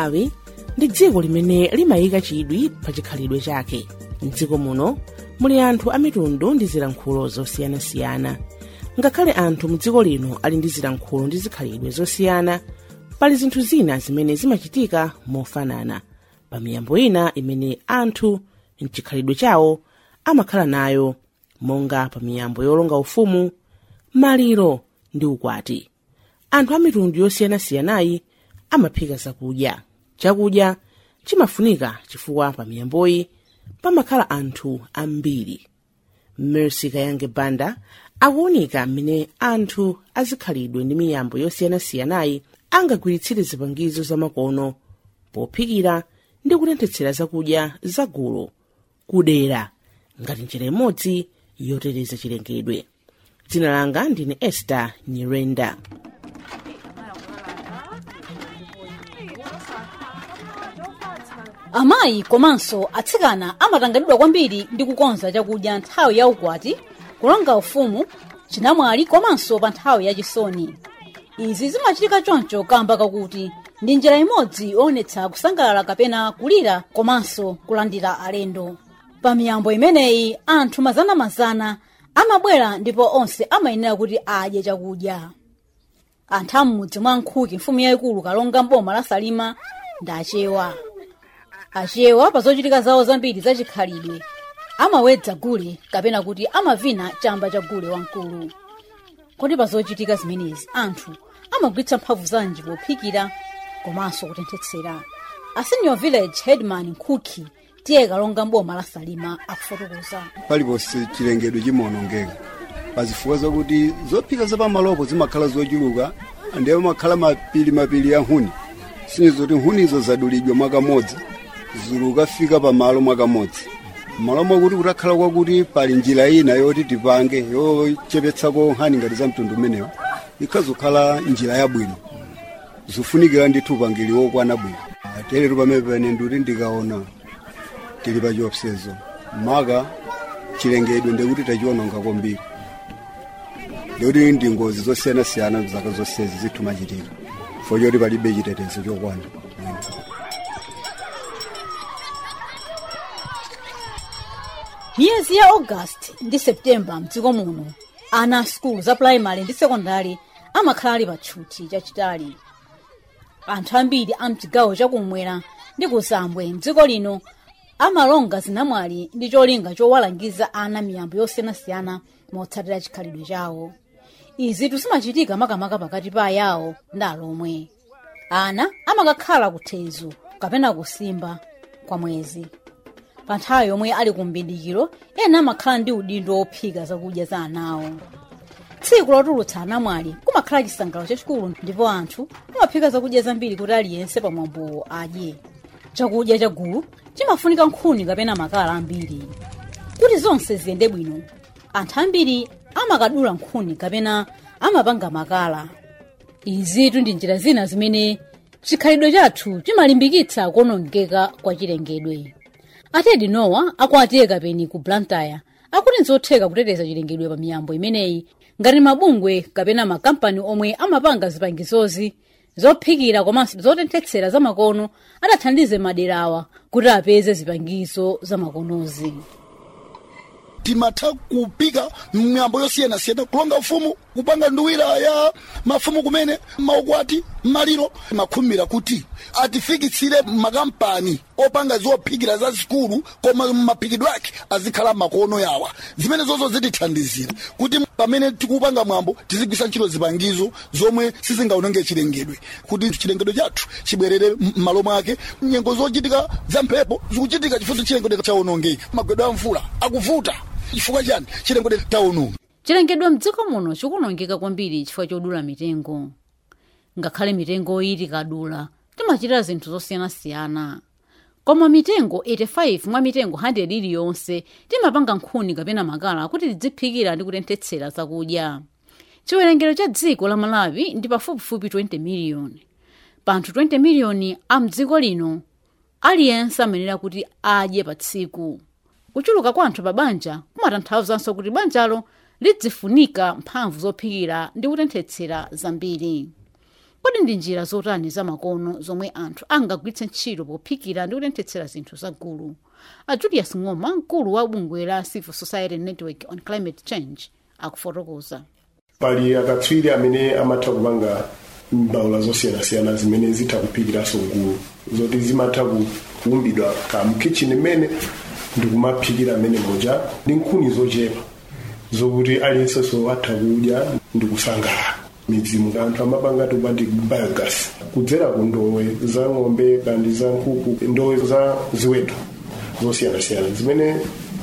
malawi ndi dziko limene limayika chidwi pa chikhalidwe chake mdziko muno muli anthu a mitundu ndi zilankhulo zosiyanasiyana ngakhale anthu mu dziko lino ali ndi zilankhulo ndi zikhalidwe zosiyana pali zinthu zina zimene zimachitika mofanana pa miyambo ina imene anthu mchikhalidwe chawo amakhala nayo monga pa miyambo yolonga ufumu maliro ndi ukwati anthu a mitundu yosiyanasiyanayi amaphika zakudya chakudya chimafunika chifukwa pa miyamboyi pamakhala anthu ambiri mercy kayange banda akuwunika mmene anthu azikhalidwe ndi miyambo yosiyanasiyanayi angagwiritsire zipangizo zamakono pophikira ndi kutenthetsera zakudya zagulu kudera ngati njira imodzi yoteteza chilengedwe dzina langa ndine esther nyirenda amayi komanso atsikana amatangadidwa kwambiri ndi kukonza chakudya nthawi ya ukwati kulonga ufumu chinamwali komanso pa nthawi yachisoni izi zimachitika choncho kamba kakuti ndi njira imodzi yoonetsa kusangalala kapena kulira komanso kulandira alendo pa miyambo imeneyi anthu mazanamazana amabwera ndipo onse amayenera kuti adye chakudya anthu am'mudzi mwa nkhuki mfumu yayikulu kalonga mboma la salima ndi achewa achewa pa zochitika zawo zambiri zachikhalidwe amawedza gule kapena kuti amavina chamba cha gule wamkulu kodi pa zochitika zimenezi anthu amagwiritsa mphamvu zanji pophikira komanso kutenthetsera a senior village headman nkhuki tiye kalonga mboma la salima akufotokoza paliponse chilengedwe chimaonongeka pazifukwa zakuti zophika zapamalopo zimakhala zochuluka ndiye makhala mapiri mapiri ya nkhuni sinizoti nkhunizo zadulidwa mwakamodzi zilukafika pamalo mwakamodzi malo mwakuti kutakhala kwakuti pali njira ina yoti tipange yochepetsako nkhani ngati za mtundu umenewo ikhazokhala njira yabwino zifunikira ndithu upangiri wokwana bwino teletu pamene pene nduti ndikaona tili pa chiopsezo maka chilengedwe ndikuti tachiononga kwambiri ndikuti ndi ngozi zosiyanasiyana zaka zonsezi zithu machitika fo choti palibe chitetezo chokwana miyezi ya augasti ndi septemba mdziko muno ana a sukulu za puraimali ndi sekondari amakhala ali pa tchuthi chachitali anthu ambiri a mchigawo chakumwera ndi kusambwe mdziko lino amalonga zinamwali ndi cholinga chowalangiza ana miyambo yosiyanasiyana motsatira chikhalidwe chawo izi zimachitika makamaka pakati pa ayawo ndi alomwe ana amakakhala kuthezu kapena kusimba kwa mwezi pa nthawi yomwe ali ku mbindikiro ena amakhala ndi udindo wophika zakudya za anawo tsiku lotulutsa anamwali kumakhala chisangalalo chachikulu ndipo anthu amaphika zakudya zambiri kuti aliyense pamwambowo adye chakudya cha gulu chimafunika nkhuni kapena makala ambiri kuti zonse ziyende bwino anthu ambiri amakadula nkhuni kapena amapanga makala izitu ndi njira zina zimene chikhalidwe chathu chimalimbikitsa kuonongeka kwa chilengedwe atedi nowa akwatiye kapeni ku blantyre akuti nzotheka kuteteza chilengedwe pa miyambo imeneyi ngati mabungwe kapena makampani omwe amapanga zipangizozi zophikira komanso zotenthetsera zamakono adathandize maderawa kuti apeze zipangizo zamakonozi timatha kupika miyambo yosiyanasiyana kulonga ufumu kupanga nduwira ya mafumu kumene maukwati maliro makhumira kuti atifikitsire makampani opanga zophikira za sikulu koma maphikidwe ake azikhala makono yawa zimene zozo zitithandizira kuti pamene tikupanga mwambo tizigwisa ntchito zipangizo zomwe sizingaononge chilengedwe kuti chilengedwe chathu chibwerere m'malo mwake nyengo zochitika za mphepo zikuchitika chifukwa chilengedwe chaonongeka magwedwe a mvula akuvuta chifukwa chani chilengedwe taononga chilengedwe mdziko muno chikuonongeka kwambiri chifukwa chodula mitengo ngakhale mitengo iyi tikadula timachita zinthu zosiyanasiyana koma mitengo 85 mwa mitengo 100 iliyonse timapanga nkhuni kapena makala kuti tidziphikira ndi kutenthetsera zakudya chiwerengero cha dziko la malawi ndi pafupifupi 20 miliyoni panthu 20 miliyoni a mdziko lino aliyense amenera kuti adye pa tsiku kuchuluka kwa anthu pa banja kumatanthauzanso kuti banjalo lidzifunika mphamvu zophikira ndi kutenthetsera zambiri kodi ndi njira zotani zamakono zomwe anthu angagwiritse ntchito pophikira ndi kutenthetsera zinthu zagulu a julius ng'oma mkulu wa bungwe la civil society network on climate change akufotokoza pali akatswiri amene amatha kupanga mbawula zosiyanasiyana zimene zitha kuphikiranso gulu zoti zimatha ku- kuumbidwa ka mkitchen mmene ndikumaphikira mmene moja ndi nkhuni zochepa zokuti aliyensenso atha kudya ndi kusangalala midzimu anthu amapanga tupa ndi biogas kudzera ku ndowe za ng'ombe kandi za nkhuku ndowe za ziweto zosiyanasiyana zimene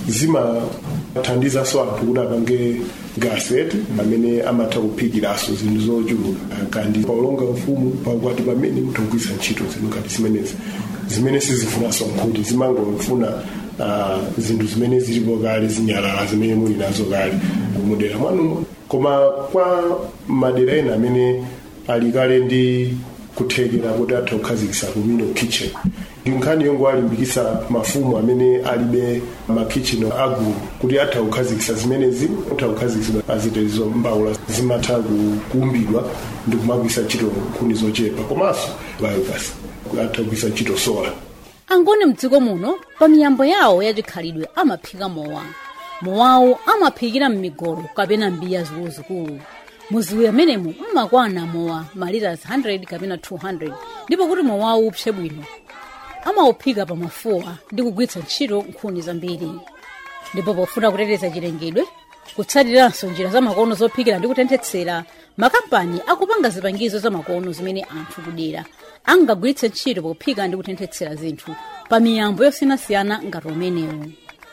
zimathandizanso anthu kuti apange gaset amene amatha kuphikiranso zinthu zochuluka kandi paulonga ufumu pakwati pamene mutha kugwiritsa ntchito zinthu ngati zimenezi zimene sizifunanso nkhuti zimangofuna ah, zinthu zimene zilipo kale zinyalala zimene muli nazo kale mudera mwanumo koma kwa madera ena amene ali kale ndi kuthekera kuti atha kukhazikitsa communal kitchen ndi nkhani yongo alimbikitsa mafumu amene alibe makitchen agulu kuti atha kukhazikitsa zimenezi atha kukhazikitsidwa azitezo mbawula zimatha ku- kuumbidwa ndi kumagwiritsa ntchito nkhuni zochepa komanso biogas atha kugwiritsa ntchito sola angoni mdziko muno pa miyambo yawo yachikhalidwe amaphika mowa mowawo amaphikira m'migolo kapena mbiya zikuluzikulu muziwe amenemo mmakwana mowa malitas 100 kapena 200 ndipo kuti mowawo upse bwino amawuphika pa mafuwa ndi kugwiritsa ntchito nkhuni zambiri ndipo pofuna kuteteza chilengedwe kutsatiranso njira zamakono zophikira ndi kutenthetsera makampani akupanga zipangizo zamakono zimene anthu kudera angagwiritse ntchito pophika ndi kutenthetsera zinthu pa miyambo yosiyanasiyana ngati umenewu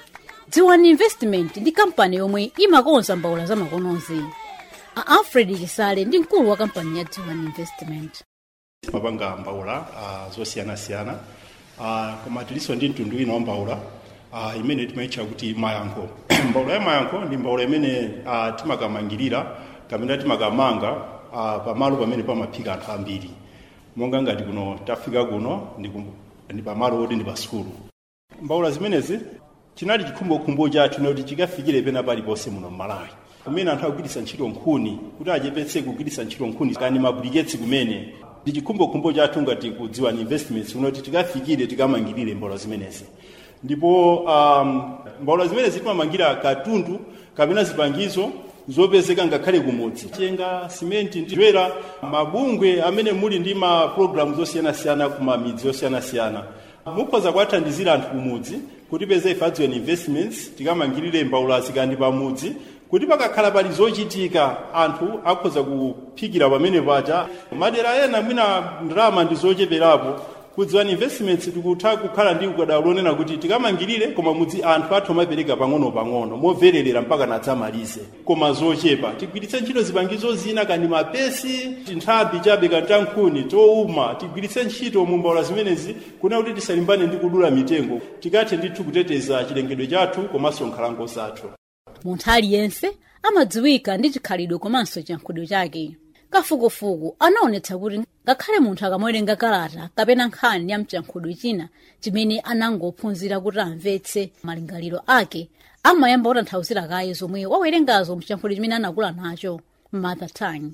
dziwani investment ndi kampani yomwe imakonza mbawula zamakonozi a alfred chisale ndi mkulu wa kampani ya dziwani investment mapanga mbawula uh, zosiyanasiyana uh, koma tilinso ndi mtundu wina wa mbawula uh, imene timayitcha kuti mayankho mbawula ya mayankho ndi mbawula imene uh, timakamangirira kapena timakamanga uh, pamalo pamene pamaphika anthu ambiri monga ngati kuno tafika kuno ndi, kum- ndi pamalo oti ndi pa sukulu mbawula zimenezi chinali chikhumbokhumbo chathu noti chikafikire pena paliponse muno mmalawi kumene anthu akugwiritsa ntchito nkhuni kuti achepetse kugwiritsa ntchito nkhuni kani mabiriketsi kumene ndi chikhumbokhumbo chathu ngati kudziwa ni investments kunoti tikafikire tikamangirire mbawula zimenezi ndipo um, mbawula zimenezi timamangira katundu kapena zipangizo zopezeka ngakhale kumudzi chenga simenti ndiwera mabungwe amene muli ndi ma program zosiyanasiyana kumamidzi yosiyanasiyana mukhoza kuwathandizira anthu kumudzi kuti peze ife adziwe investments tikamangirire mbawulazi kandi pamudzi kuti pakakhala pali zochitika anthu akhoza kuphikira pamene paja madera ena mwina ndalama ndi zocheperapo kudziwani investments tikutha kukhala ndi ukadaulo onena kuti tikamangirire koma mudzi anthu athu amapereka pang'ono-pang'ono movererera mpaka nadzamalize koma zochepa tigwiritse ntchito zipangizo zina kandi mapesi tinthambi chabe kandi tankhuni towuma tigwiritse ntchito mumbawula zimenezi kuna kuti tisalimbane ndi kudula mitengo tikathe ndithu kuteteza chilengedwe chathu komanso nkhalango zathu munthu aliyense amadziwika ndi chikhalidwe komanso chiyankhulo chake kafukufuku anaonetsa kuti ngakhale munthu akamawerenga kalata kapena nkhani ya mchiyankhulo china chimene anangophunzira kuti amvetse malingaliro ake amayamba kutanthauzira kaye zomwe wawerengazo mchiyankhulo chimene anakula nacho mother tongue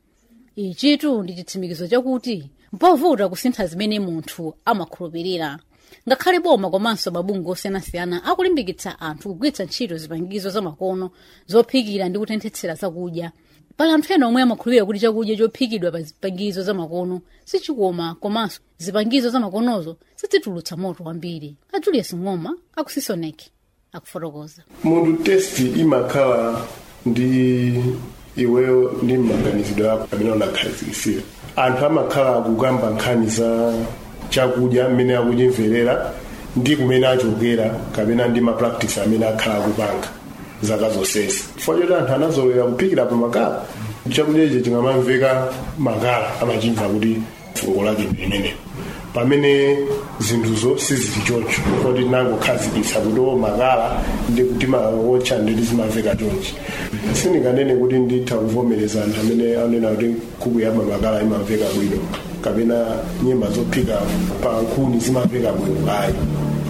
ichitu ndi chitsimikizo chakuti mpovuta kusintha zimene munthu amakhulupirira ngakhale boma komanso mabungwe osiyanasiyana akulimbikitsa anthu kugwiritsa ntchito zipangizo zamakono zophikira ndi kutenthetsera zakudya pali anthu ena omwe amakhulupirira kuti chakudya chophikidwa pa zipangizo zamakono sichikoma komanso zipangizo zamakonozo sizitulutsa moto wambiri a julius ng'oma akusisoneki akufotokoza munthu testi imakhala ndi iweyo ndi maganizidwe ako amene unakhazikisira anthu amakhala akukamba nkhani za chakudya mmene akuchimverera ndi kumene achokera kapena ndi mapractice amene akhala akupanga zaka zonsezi chifukwa choti anthu anazolowera kuphikira pa makala chakudya ichi chingamamveka makala amachimva kuti fungo lake ndi limenelo pamene zinthuzo sizili choncho koti nangokhazikitsa kuti o makala ndi kuti mawotcha nditi zimamveka chonchi sindikanene kuti nditha kuvomereza anthu amene anena kuti nkhuku ya makala imamveka bwino kapena nyemba zophika pa nkhuni zimamveka bwino ayi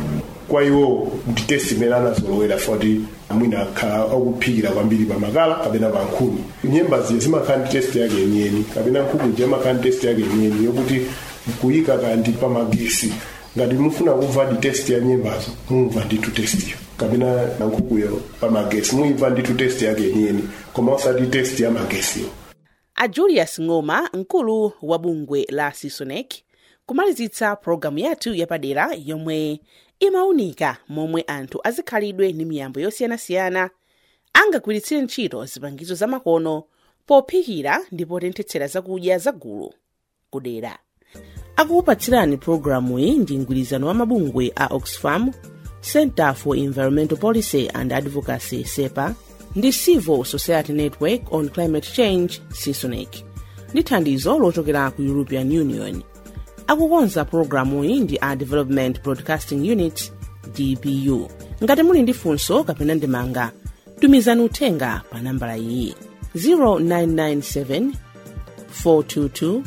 kwa iwo ndi test imene anazolowera foti mwina akhala akuphikira kwambiri pamakala kapena pa nkhuni nyembazi zimakhala ndi test yake yeniyeni kapena nkhuku imakhala ndi test yake yeniyeni yokuti kuyika kandi pamagesi ngati mufuna kumva ndi test ya nyembazo mumva nditu testiyo kapena na nkhukuyo pamagesi muimva nditu test yake yeniyeni koma osati test ya magesiyo a julius ng'oma mkulu wa bungwe la sisonec kumalizitsa pologalamu yathu yapadera yomwe imawunika momwe anthu azikhalidwe ndi miyambo yosiyanasiyana angagwiritsire ntchito zipangizo zamakono pophikira ndi potenthetsera zakudya zagulu kudera akukupatsirani pologalamu iyi ndi mgwirizano wa mabungwe a oxfam center for environmental policy and advocacy sepa ndi civil society network on climate change sisonec ndi thandizo lochokera ku european union akukonza pologalamu iyi ndi a development broadcasting unit dbu ngati muli ndi funso kapena ndemanga tumizani uthenga pa nambala iyi 0997 422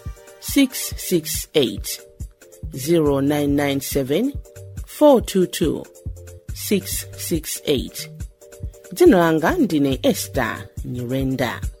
668 0997 422 668 dzina langa ndine ester nyirenda